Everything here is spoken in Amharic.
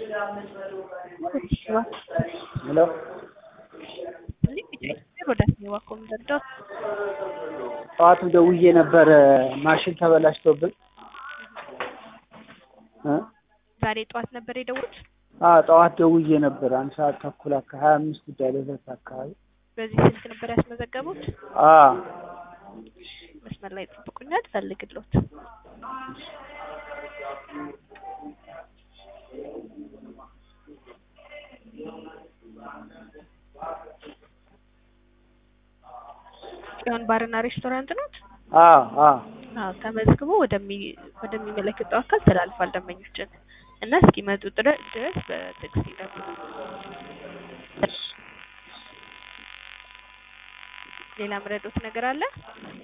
ሄሎ ጠዋት ደውዬ ነበር ማሽን ተበላሽቶብን እ ዛሬ ጠዋት ነበር የደወሉት? አዎ ጠዋት ደውዬ ነበር አንድ ሰዓት ተኩል አካ ሀያ አምስት ጉዳይ ለሁለት አካባቢ በዚህ ስልክ ነበር ያስመዘገቡት? አዎ መስመር ላይ ጠብቁኛል ፈልግሎት ጽዮን ባርና ሬስቶራንት ኖት? አዎ አዎ አዎ ተመዝግቦ ወደሚ ወደሚመለከተው አካል ተላልፏል ደንበኞችን እና እስኪመጡ ድረ- ድረስ በትዕግስት ይጠብቁ። ሌላ ምረዶት ነገር አለ?